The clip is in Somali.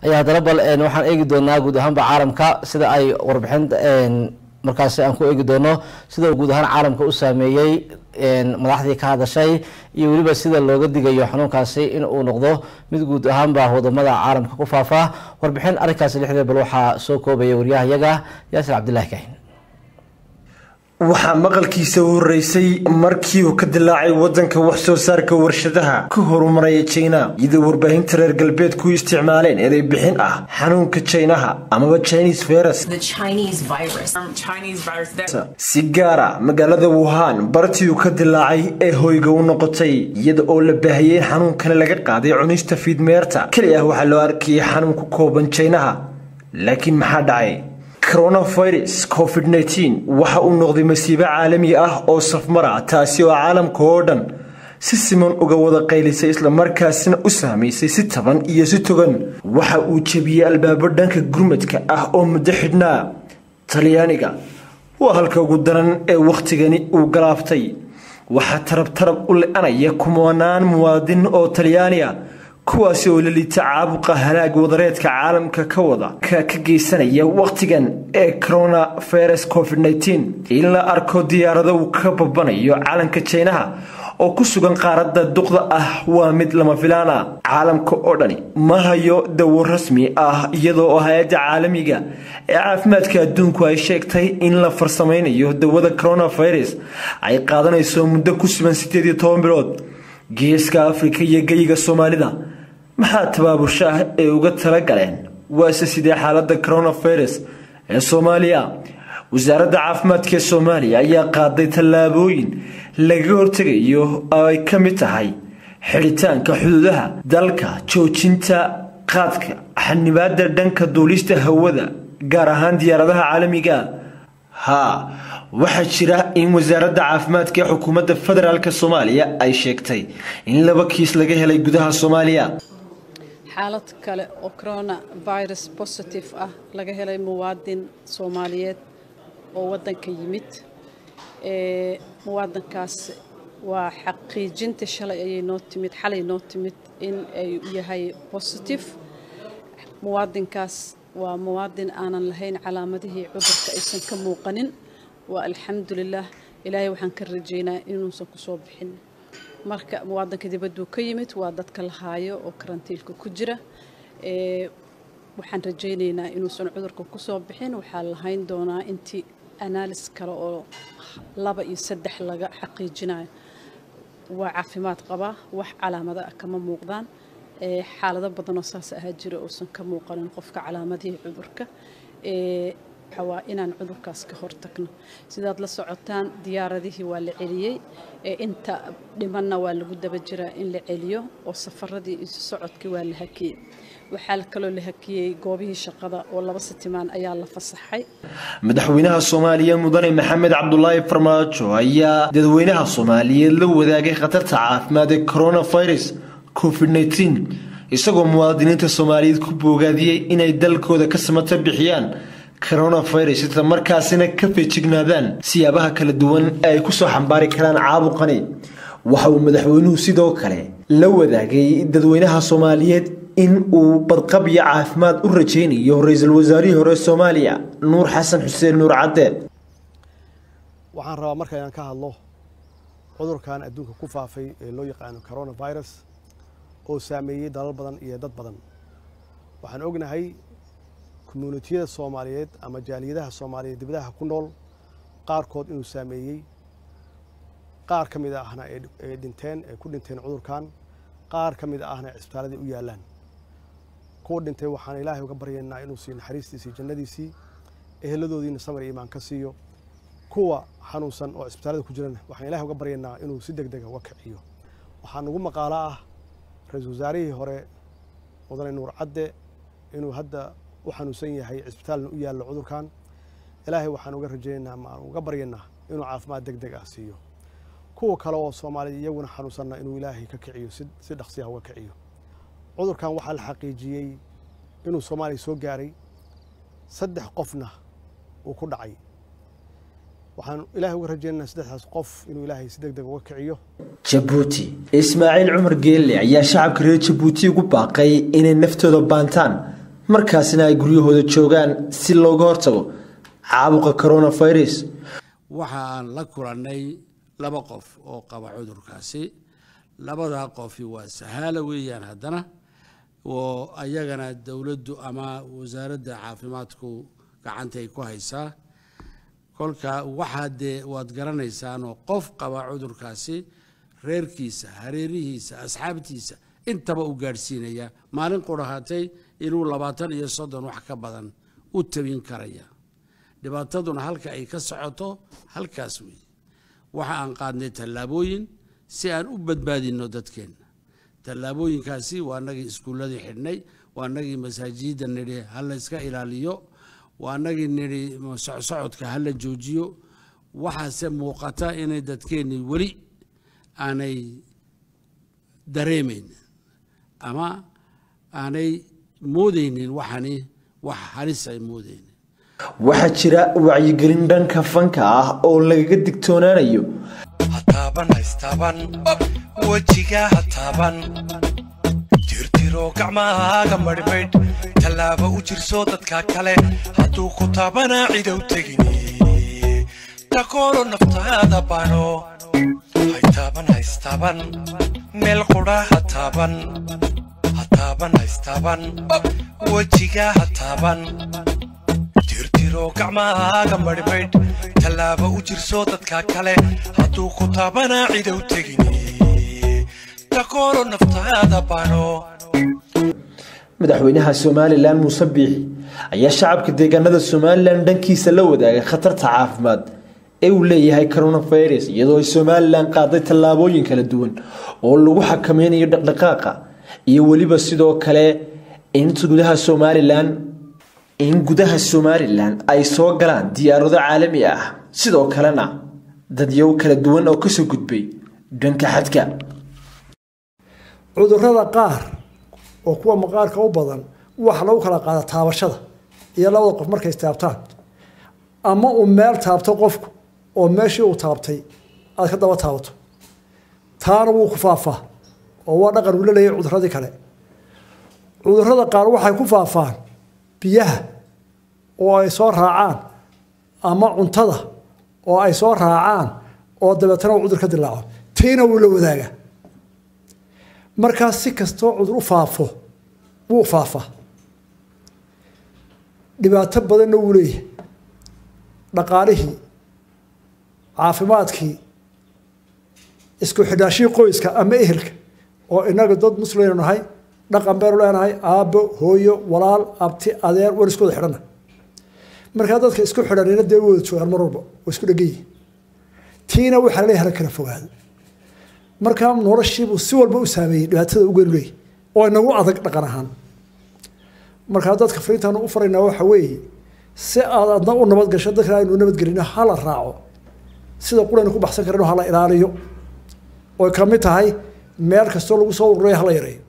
ayaa haddana bal waxaan eegi doonaa guud ahaanba caalamka sida ay warbixinta markaasi aan ku eegi doono sida uu guud ahaan caalamka u saameeyey madaxdii ka hadashay iyo weliba sida looga digayo xanuunkaasi in uu noqdo mid guud ahaanba wadamada caalamka ku faafa warbixin arrinkaasi lixdeed bal waxaa soo koobaya waryahayaga yaasir cabdillahi kahin waxaa maqalkiisa u horeysay markii uu ka dilaacay wadanka wax soo saarka warshadaha ka horumaraya jina iyadoo warbaahinta reer galbeedku isticmaaleen eray bixin ah xanuunka jinaha amaba chinese virus si gaara magaalada wuhan bartii uu ka dilaacay ee hoyga u noqotay iyada oo la baahiyey in xanuunkani laga qaaday cunista fiidmeerta keli ah waxaa loo arkayay xanuun ku kooban jinaha laakiin maxaa dhacay coronavirus covid waxa uu noqday masiibo caalami ah oo safmara taasi oo caalamka oo dhan si siman uga wada qaylisay islamarkaasina u saamaysay si taban iyo si togan waxa uu jebiyey albaabo dhanka gurmadka ah oo muddo xidhnaa talyaaniga waa halka ugu daran ee wakhtigani uu galaaftay waxaa tarab tarab u le-anaya kumanaan muwaadin oo talyaaniga kuwaasi oo la liita caabuqa halaag wadareedka caalamka ka wada ka ka geysanaya wakhtigan ee coronavirus covid in la arko diyaarado uu ka babanayo calanka jinaha oo ku sugan qaaradda duqda ah waa mid lama filaana caalamka oo dhani ma hayo dawo rasmi ah iyadoo oo hay-adda caalamiga ee caafimaadka adduunku ay sheegtay in la farsamaynayo dawada coronavirus ay qaadanayso muddo ku sugan sideed iyo toban bilood geeska afrika iyo geyiga soomaalida maxaa tabaabusho ah ee uga tala galeen waase sidee xaaladda coronavirus ee soomaaliya wasaaradda caafimaadka ee soomaaliya ayaa qaaday tallaabooyin lagaga hortegayo oo ay ka mid tahay xidhitaanka xuduudaha dalka joojinta qaadka xanibaada dhanka duulista hawada gaar ahaan diyaaradaha caalamiga haa waxaa jira in wasaaradda caafimaadka ee xukuumadda federaalk soomaaliya ay sheegtay in laba kiis laga helay gudaha soomaaliya xaalad kale oo corona virus positive ah laga helay muwaadin soomaaliyeed oo waddanka yimid muwaadinkaas waa xaqiijinta shalay ayay noo timid xalay noo timid in ay yahay positive muwaadinkaas waa muwaadin aanan lahayn calaamadihii cudurka aysan ka muuqanin waa alxamdulilah ilaahay waxaan ka rajeynaa inuusan kusoo bixin marka muwaadinka dibadduu ka yimid waa dadka la haayo oo karantiilka ku jira waxaan rajaynaynaa inuusan cudurka kusoo bixin waxaa lahayn doonaa intii analis kale oo laba iyo saddex laga xaqiijinayo waa caafimaad qabaa wax calaamado ah kama muuqdaan xaalado badanoo saas ahaa jira uusan ka muuqanin qofka calaamadihii cudurka waa inaan cudurkaas ka hortagno sidaad la socotaan diyaaradihii waa la celiyey inta dhimanna waa lagu daba jiraa in la celiyo oo safaradii isu socodkii waa la hakiyey waxaa kaloo la hakiyey goobihii shaqada oo laba sitimaan ayaa la fasaxay madaxweynaha soomaaliya mudane maxamed cabdulaahi farmaajo ayaa dadweynaha soomaaliyeed la wadaagay khatarta caafimaad ee coronavirus covid isagoo muwaadiniinta soomaaliyeed ku boogaadiyey inay dalkooda ka samata bixiyaan coronavirus isla markaasina ka feejignaadaan siyaabaha kala duwan ee ay kusoo xambaari karaan caabuqani waxa uu madaxweynuhu sidoo kale la wadaagay dadweynaha soomaaliyeed in uu badqab iyo caafimaad u rajaynayo ra-iisul wasaarihii hore soomaaliya nuur xasan xuseen nuur cadde waxaan rabaa marka inaan ka hadlo cudurkan adduunka ku faafay ee loo yaqaano coronavirus oo saameeyey dalal badan iyo dad badan waxaan ognahay commuunitiyada soomaaliyeed ama jaaliyadaha soomaaliyeed dibadaha ku nool qaarkood inuu saameeyey qaar ka mid ahna ay dhinteen ay ku dhinteen cudurkan qaar ka mid ahna cisbitaaladii u yaallaan kuwa dhintay waxaan ilaahay uga baryaynaa inuu siiyo naxariistiisii jannadiisii eheladoodiina samar iyo imaan ka siiyo kuwa xanuunsan oo cisbitaalada ku jirana waxaan ilaahay uga baryaynaa inuu si deg dega uga kiciyo waxaa nugu maqaalo ah ra-iisul wasaarihii hore mudane nuur cadde inuu hadda u xanuunsan yahay cisbitaalna u yaallo cudurkan ilaahay waxaan uga rajaynaynaa ma aan uga baryaynaa inuu caafimaad deg deg ah siiyo kuwa kale oo soomaalida iyaguna xanuunsanna inuu ilaahay ka kiciyo si dhaqsiyaha uga kiciyo cudurkan waxaa la xaqiijiyey inuu soomaaliya soo gaaray saddex qofna uu ku dhacay waxaan ilaahay uga rajaynaynaa saddexdaas qof inuu ilaahay si deg deg uga kiciyo jabuuti ismaaciil cumar geelle ayaa shacabka reer jabuuti ugu baaqay inay naftooda baantaan markaasina ay guryahooda joogaan si looga hortago caabuqa coronavirus waxa aan la kulannay laba qof oo qaba cudurkaasi labadaa qofi waa sahaala weeyaan haddana oo ayagana dowladdu ama wasaaradda caafimaadku gacantay ku haysaa kolka waxaa dee waad garanaysaanoo qof qaba cudurkaasi reerkiisa hareerihiisa asxaabtiisa intaba u gaadhsiinaya maalin qurahatay inuu labaatan iyo soddon wax ka badan u tabin karaya dhibaataduna halka ay ka socoto halkaas weeye waxa aan qaadnay tallaabooyin si aan u badbaadinno dadkeenna tallaabooyinkaasi waa nagii iskuulladii xidhnay waa nagii masaajidda nidhi ha la yska ilaaliyo waa nagii nidhi socsocodka ha la joojiyo waxaase muuqata inay dadkeennii weli aanay dareemayn ama aanay moodaynin waxani wax halis ay moodaynin waxaa jira wacyigelin dhanka fanka ah oo lagaga digtoonaanayo hataaban haystaaban wejiga hataaban tirtiro gacmahaaga madhmaydh tallaaba u jirso dadka kale hadduu ku taabanaa cidow tegini takoolo naftaada bano haytaaban haystaaban meel qudha hataaban hataaban haystaaban wejiga hataaban tirtiro gacmahaaga madhmaydh tallaaba u jirso dadka kale hadduu ku taabanaa cidow tegini takoolo naftaada bano madaxweynaha somalilan muuse biixi ayaa shacabka deegaanada somalilan dhankiisa la wadaagay khatarta caafimaad ee uu leeyahay coronavirus iyadoo ay somalilan qaaday tallaabooyin kala duwan oo lagu xakameynayo dhaqdhaqaaqa iyo weliba sidoo kale in gudaha somalilan in gudaha somalilan ay soo galaan diyaarado caalami ah sidoo kalena dadyow kala duwan oo kasoo gudbay dhanka xadka cudurrada qaar oo kuwa maqaarka u badan waxa lagu kala qaada taabashada iyo labada qof markay istaabtaan ama uu meel taabto qofku oo meeshii uu taabtay aad ka daba taabato taana wuu ku faafaa oo waa dhaqan uu la leeyahay cudurradii kale cudurrada qaar waxay ku faafaan biyaha oo ay soo raacaan ama cuntada oo ay soo raacaan oo dabeetana uu cudur ka dilaaco tiina wuu la wadaagaa markaas si kastoo cudur u faafo wuu faafaa dhibaato badanna wuu leeyahay dhaqaalihii caafimaadkii isku xidhaashii qoyska ama ehelka oo inaga dad muslimaynu nahay dhaqan baynu leenahay aabbo hooyo walaal abti adeer waan isku wada xidhana markaa dadka isku xidhanina dee wada joogaan mar walba waa isku dhegan yihin tiina waxaa laleeyahay hala kala fogaado markaa noloshiibuu si walba u saameeyey dhibaatada ugeenu leeyahy oo inagu adag dhaqan ahaan markaa dadka fariintaanu u faraynaa waxa weeye si aad adna u nabadgasho dadka aynu nabadgelino hala raaco sida quraynu ku baxsan karano hala ilaaliyo oy ka mid tahay meel kastoo lagu soo ururayo hala yareeyo